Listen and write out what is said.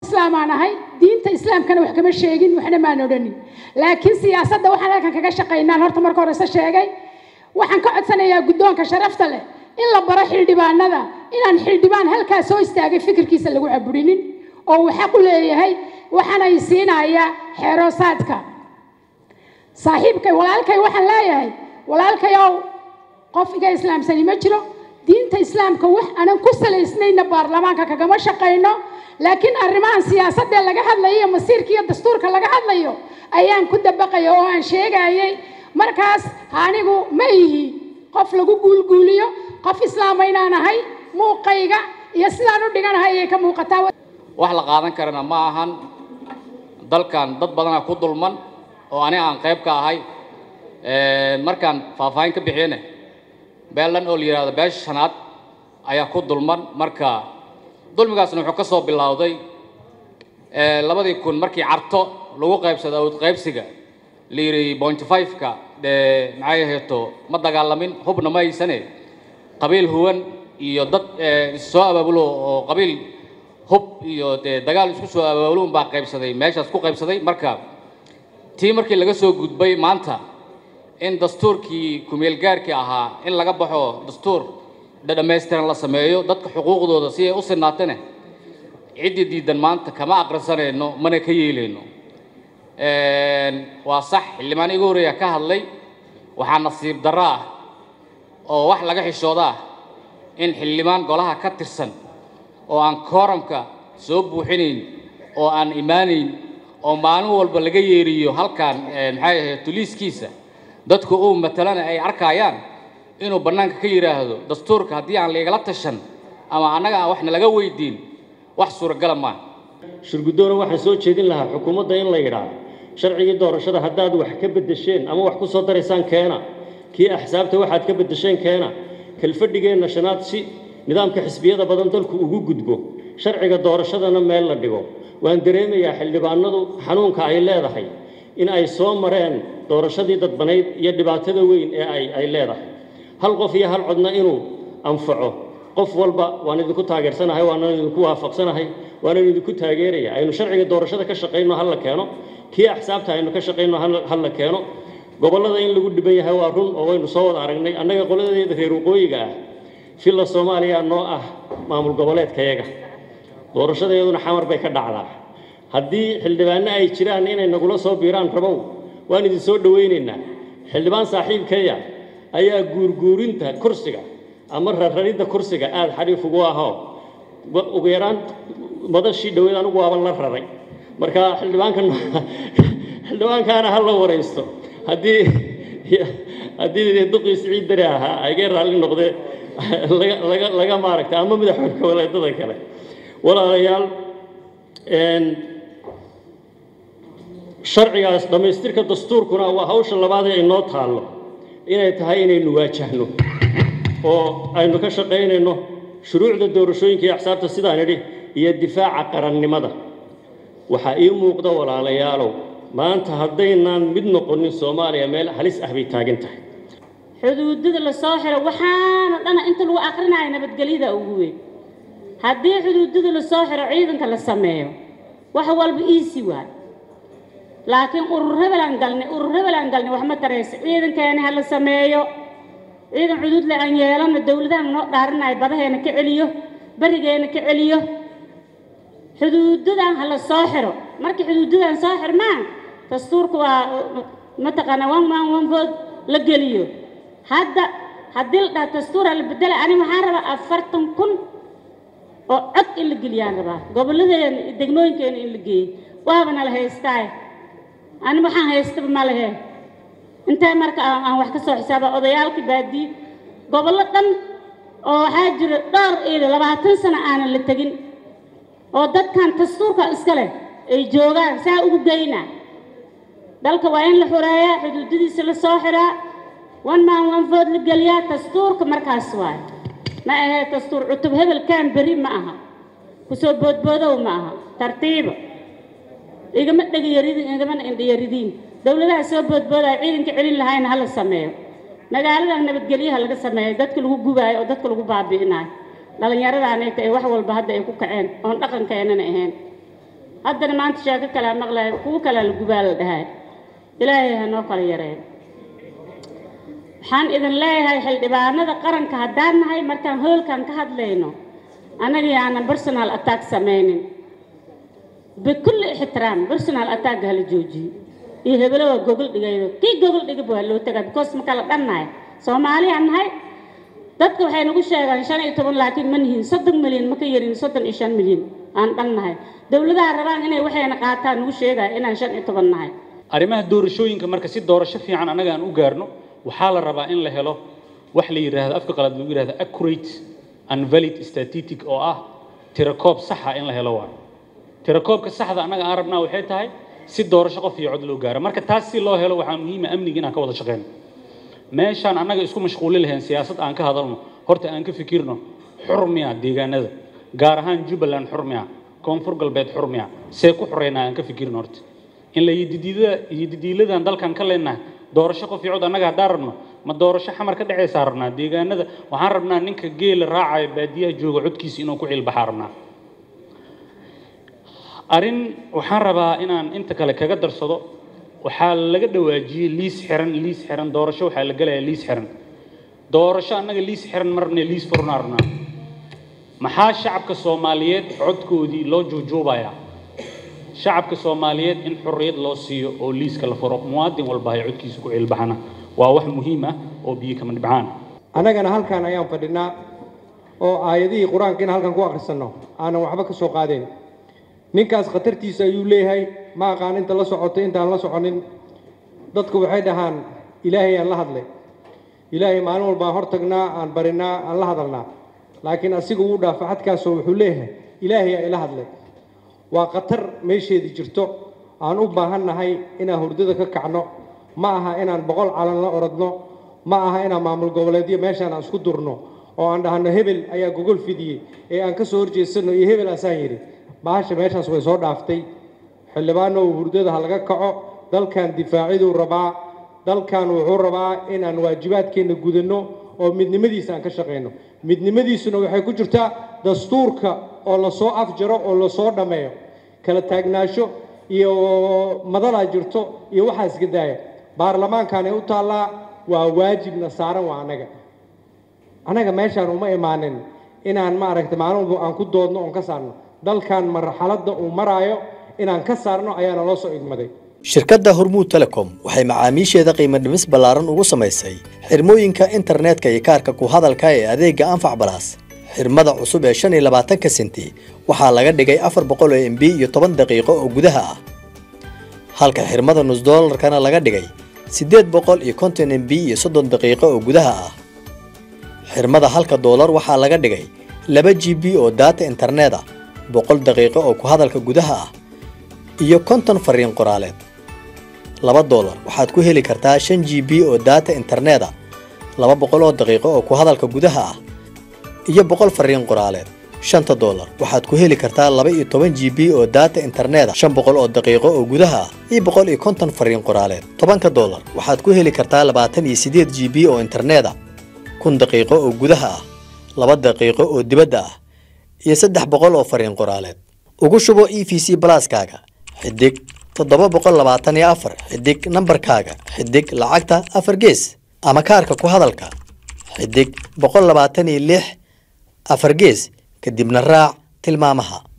islaamaan ahay diinta islaamkana wax kama sheegin waxna maan odhanin laakiin siyaasadda waxaan halkan kaga shaqaynaan horta marka horeyse sheegay waxaan ka codsanayaa guddoonka sharafta leh in la baro xildhibaanada inaan xildhibaan halkaa soo istaagay fikirkiisa lagu caburinin oo uu xaq u leeyahay waxaanay siinayaa xeeroosaadka saaxiibkay walaalkay waxaan leeyahay walaalkayow qof iga islaamsani ma jiro diinta islaamka wax aanan ku salaysnayna baarlamaanka kagama shaqayno laakiin arrimahan siyaasadee laga hadlayo iyo masiirka iyo dastuurka laga hadlayo ayaan ku dabaqaya oo aan sheegayay markaas anigu ma ihi qof lagu guulguuliyo qof islaama inaan ahay muuqayga iyo sidaan u dhiganahay ayay ka muuqataa wax la qaadan karana ma ahan dalkan dad badanaa ku dulman oo ani aan qayb ka ahay markaan faahfaahin ka bixiyene beelan oo la yidhahdo beesha shanaad ayaa ku dulman marka dulmigaasna wuxuu ka soo bilowday labadii kun markii carto lagu qaybsado awd qaybsiga la yidhi point five-ka dee maxay aheeto ma dagaalamin hubna ma haysane qabiil huwan iyo dad issoo abaabulo oo qabiil hub iyo dee dagaal isku soo abaabulo unbaa qaybsaday meeshaas ku qaybsaday marka tii markii laga soo gudbay maanta in dastuurkii kumeelgaarkii ahaa in laga baxo dastuur dhammaystiran la sameeyo dadka xuquuqdooda si ay u sinaatane ciddii diidan maanta kama aqrisanayno mana ka yeelayno waa sax xildhibaan igu horreeya ka hadlay waxaa nasiib darro ah oo wax laga xishooda ah in xildhibaan golaha ka tirsan oo aan kooramka soo buuxinayn oo aan imaanayn oo maalin walba laga yeeriyo halkan maxay ahayd tuliiskiisa dadku uu matalana ay arkayaan inuu bannaanka ka yidhaahdo dastuurka haddii aan laigala tashan ama annaga aan waxna laga weydiin wax suuragala maaha shirguddoona waxaan soo jeedin lahaa xukuumadda in la yidhaahdo sharcigii doorashada haddaad wax ka beddesheen ama wax ku soo daraysaan keena kii axsaabta waxaad ka beddesheen keena kalfadhigeenna shanaad si nidaamka xisbiyada badan dalku ugu gudbo sharciga doorashadana meel la dhigo waan dareemayaa xildhibaanadu xanuunka ay leedahay in ay soo mareen doorashadii dadbanayd iyo dhibaatada weyn ee ay ay leedahay hal qof iyo hal codna inuu anfaco qof walba waan idinku taageersanahay waana idinku waafaqsanahay waana idinku taageeraya aynu sharciga doorashada ka shaqayno hal la keeno kii axsaabta aynu ka shaqayno hal la keeno gobollada in lagu dhiban yahay waa run oo waynu soo wada aragnay annaga qoladeeda reer waqooyiga ah filla soomaaliya noo ah maamul goboleedkayaga doorashadeeduna xamar bay ka dhacdaa haddii xildhibaanno ay jiraan inay nagula soo biiraan rabow waan idin soo dhowaynaynaa xildhibaan saaxiibkaya ayaa guurguurinta kursiga ama rarraridda kursiga aada xariif ugu ahoo ugu yaraan madashii dhoweed anigu waaban la raray marka xildhibaankan xildhibaankaana ha la waraysto haddii haddii duqii siciid dare ahaa agee raalli noqdee laga laga laga maaragta ama madaxweyne goboleedada kale walaalayaal sharcigaas dhammaystirka dastuurkuna waa hawsha labaad ee inoo taallo inay tahay inaynu waajahno oo aynu ka shaqaynayno shuruucda doorashooyinka iyo axsaabta sidaan idhi iyo difaaca qarannimada waxaa ii muuqda walaalayaalow maanta haddaynaan mid noqonin soomaaliya meel halis ah bay taagan tahay xuduudada la soo xiro waxaana dhana inta lagu akrinaya nabadgelyada ugu weyn haddii xuduudada la soo xiro ciidanka la sameeyo wax walba iisi waay laakiin urur hebelaan galnay urur hebelaan galnay wax ma tarayso ciidankeena ha la sameeyo ciidan xuduud le aan yeelano dowladahan noo dhaarinayo badaheena ka celiyo berigeena ka celiyo xuduudadan ha la soo xiro markii xuduudadan soo xirmaan dastuurka waa mataqaanaa one man one vote la geliyo hadda haddii la dhaha dastuura la bedela ani waxaan rabaa afartan kun oo cod in la geliyaan rabaa gobolladeena iyo degmooyinkeena in la geeyo waabana la haystaaye ani waxaan haystaba ma lehe intee marka aan wax ka soo xisaaba odayaalka baadiye gobollo dhan oo waxaa jira dhowr iyo labaatan sano aanan la tegin oo dadkan dastuurka iska leh ay joogaan saa ugu geynaa dalka waa in la xureeyaa xuduudadiisa la soo xiraa one man one vote la geliyaa dastuurka markaas waayo ma ahee dastuur cutub hebelkan beri ma aha kusoo boodboodow ma aha tartiiba igama dhegayaridiin igamana indhayaridiin dowladaha soo boodboodaya ciidanka celin lahayna hala sameeyo magaaladan nabadgelyaha laga sameeyo dadka lagu gubaayo oo dadka lagu baabi'inayo dhallinyaradaanay tahay wax walba hadda ay ku kaceen oon dhaqankeenana ahayn haddana maanta sheeko kalea maqlaya kuwo kalea la gubaa la dhahay ilaahay ha noo kala yareeyo waxaan idin leeyahay xildhibaanada qaranka haddaan nahay markaan hoolkan ka hadlayno annagii aanan personal attack samaynin bikulli ixtiraam personal attack hala joojiyo iyo hebelo waa gogol dhigaydo kii gogol dhigaba waa loo tagaa because ma kala dhannahay soomaaliyaan nahay dadka waxay nagu sheegaan shan iyo toban laakiin ma nihiin soddon milyan ma ka yarin soddon iyo shan milyan aan dhan nahay dowladaha rabaan inay waxayna qaataan nagu sheegaya inaan shan iyo toban nahay arrimaha doorashooyinka marka si doorasho fiican annaga aan u gaarno waxaa la rabaa in la helo wax la yidhaahdo afka qalaad lagu yidhahdo accurate and valid statistic oo ah tirakoob saxa in la helo waa tirakoobka saxda annaga aan rabnaa waxay tahay si doorasho qof iyo cod loo gaaro marka taas si loo helo waxaa muhiima amniga inaan ka wada shaqeyno meeshaan annaga isku mashquuli lahayn siyaasad aan ka hadalno horta aan ka fikirno xurmiya deegaanada gaar ahaan jubbaland xurmiya koonfur galbeed xurmiya see ku xoreynaa aan ka fikirno horta in la yididiilada yididiiladan dalkan ka leenahay doorasho qof iyo cod annaga haddaan rabno ma doorasho xamar ka dhacaysaa rabnaa deegaanada waxaan rabnaa ninka geela raacaya baadiyaha jooga codkiisa inuu ku ciilbaxaa rabnaa arrin waxaan rabaa inaan inta kale kaga darsado waxaa laga dhawaajiyey liis xiran liis xiran doorasho waxaa la gelayaa liis xiran doorasho annaga liis xiran marne liis furna rabnaa maxaa shacabka soomaaliyeed codkoodii loo juujuubayaa shacabka soomaaliyeed in xorriyad loo siiyo oo liiska la furo muwaadin walba ay codkiisa ku ciilbaxana waa wax muhiim ah oo biyo kama dhibcaan annagana halkan ayaan fadhinaa oo aayadihii qur-aanka in halkan ku akhrisanno aanan waxba ka soo qaadeen ninkaas khatartiisa ayuu leeyahay ma aqaan inta la socoto intaan la soconin dadku waxay dhahaan ilaahay aan la hadlay ilaahay maalin walbaan hor tagnaa aan barinaa aan la hadalnaa laakiin asiga wuu dhaafa xadkaasoo wuxuu leeyahay ilaahay aa ila hadlay waa khatar meesheedii jirto aan u baahannahay inaan hurdada ka kacno ma aha inaan boqol calan la orodno ma aha inaan maamul goboleedyo meeshaan aan isku durno oo aan dhahno hebel ayaa gogol fidiyey ee aan ka soo horjeedsano iyo hebel asaan yidhi bahasha meeshaas way soo dhaaftay xildhibaano hurdada ha laga kaco dalkan difaaciduu rabaa dalkan wuxuu rabaa inaan waajibaadkeenna gudanno oo midnimadiisa aan ka shaqayno midnimadiisuna waxay ku jirtaa dastuurka oo lasoo afjaro oo lasoo dhammeeyo kala taagnaasho iyo madalaa jirto iyo waxaa iska daaya baarlamaankaanay u taallaa waa waajibna saaran waa annaga annaga meeshaan uma imaanin inaan maaragtay maalin walba aan ku doodno oon ka saarno dalkan marxaladda uu maraayo inaan ka saarno ayaana loo soo idmaday shirkadda hormuud telecom waxay macaamiisheeda qiimo dhimis ballaaran ugu samaysay xirmooyinka internetka iyo kaarka ku hadalka ee adeegga anfac balaas xirmada cusub ee shan iyo labaatanka senti waxaa laga dhigay afar boqol oo mb iyo toban daqiiqo oo gudaha ah halka xirmada nus doolarkana laga dhigay siddeed boqol iyo konton mb iyo soddon daqiiqo oo gudaha ah xirmada halka doolar waxaa laga dhigay laba g b oo daata internet ah boqol daqiiqo oo ku hadalka gudaha ah iyo konton fariin qoraaleed laba doolar waxaad ku heli kartaa shan g b oo daata internet ah laba boqol oo daqiiqo oo ku hadalka gudaha ah iyo boqol fariin qoraaleed shanta doolar waxaad ku heli kartaa laba iyo toban g b oo daata internet ah shan boqol oo daqiiqo oo gudaha ah iyo boqol iyo konton fariin qoraaleed tobanka doolar waxaad ku heli kartaa labaatan iyo siddeed g b oo internet ah kun daqiiqo oo gudaha ah laba daqiiqo oo dibadda ah iyo saddex boqol oo fariin qoraaleed ugu shubo e v c balaaskaaga xidig toddoba boqol labaatan iyo afar xidig nambarkaaga xidig lacagta afar gees ama kaarka ku hadalka xidig boqol labaatan iyo lix afar gees kadibna raac tilmaamaha